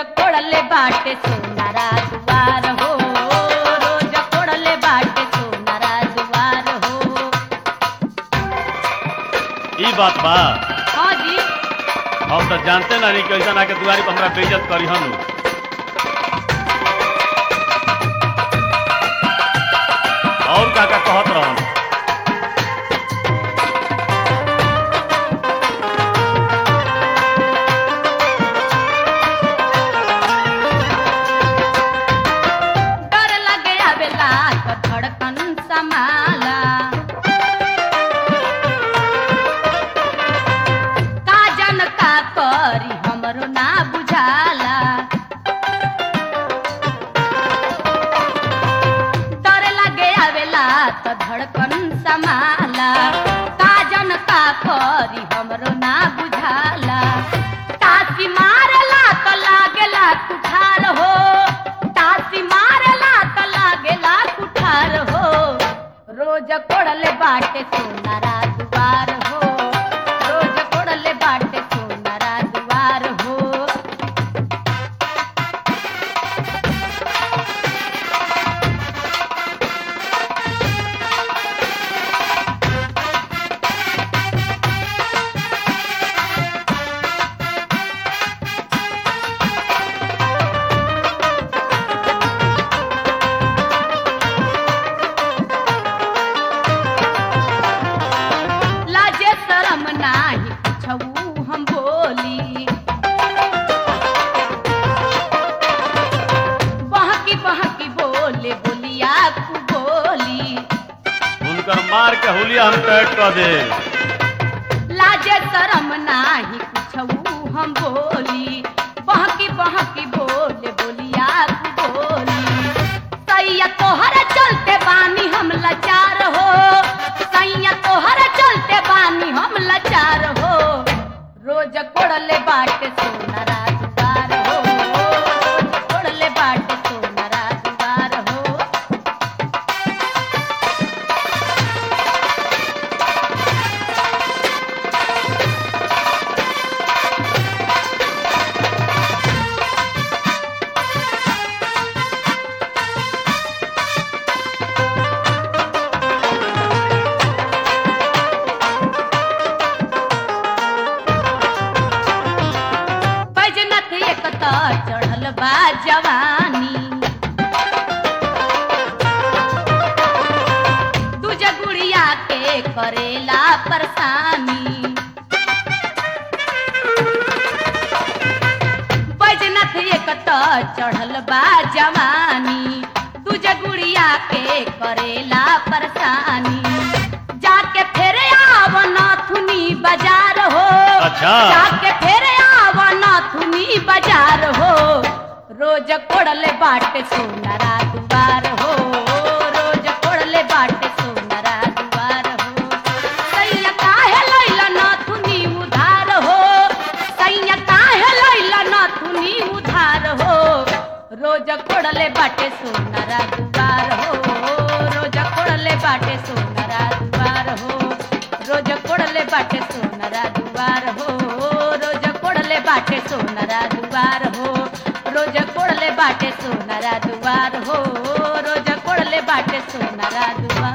कोड़ले बाटे सोनारा दुआर हो रोज कोड़ले बाटे सोनारा दुआर हो ई बात बा हाँ जी हम तो जानते ना नहीं कैसा ना के दुआरी पर हमरा बेइज्जत करी हनु और का का कहत रहन डर लगे आवेला तो धड़कन समाला का जन का करी हमरो ना बुझाला डर लगे आवेला तो धड़कन समाला का जन का करी हमरो ना बुझाला तासी मारला तो लागेला कुठार हो तासी मारला तो लागेला कुठार हो रोज कोड़ले बाटे सोनारा दुआर हो रोज कोड़ले बाटे सोनारा दुआर हो लाजे शरम नाही कुछऊ हम बोली बहकी बहकी बोले बोलिया कु बोली उनकर मार के हुलिया हम कैट कर दे लाजे शरम नाही कुछऊ हम बोली बहकी बहकी बोले बोलिया कु बोली सैया तोहर चलते बानी हम लाचार हो सैया तोहर चलते बानी हम लाचार हो रोज कोड़ले बाटे सोनारा दुआर हो रोज कोड़ले बाटे सोनारा दुआर हो बैजनथ एक त चढ़ल बा जवानी दूजे गुड़िया के करेला परेशानी बैजनथ एक त चढ़ल बा जवानी दूजे गुड़िया के करेला परेशानी जाके फेरे आव नाथुनी बाजार हो अच्छा। जाके फेरे आव नाथुनी बाजार हो रोज कोड़ले बाटे सोनारा दुआर हो रोज कोड़ले बाटे सोनारा दुआर हो सैया काहे लैला नाथुनी उधार हो सैया काहे लैला नाथुनी उधार हो रोज कोड़ले बाटे सोनारा दुआर हो रोज कोड़ले बाटे सोनारा दुआर हो रोज कोड़ले बाटे सोनारा दुआर हो रोज कोड़ले बाटे सोनारा दुआर हो रोज कोड़ले बाटे सोनारा दुआर हो रोज कोड़ले बाटे सोनारा दुआर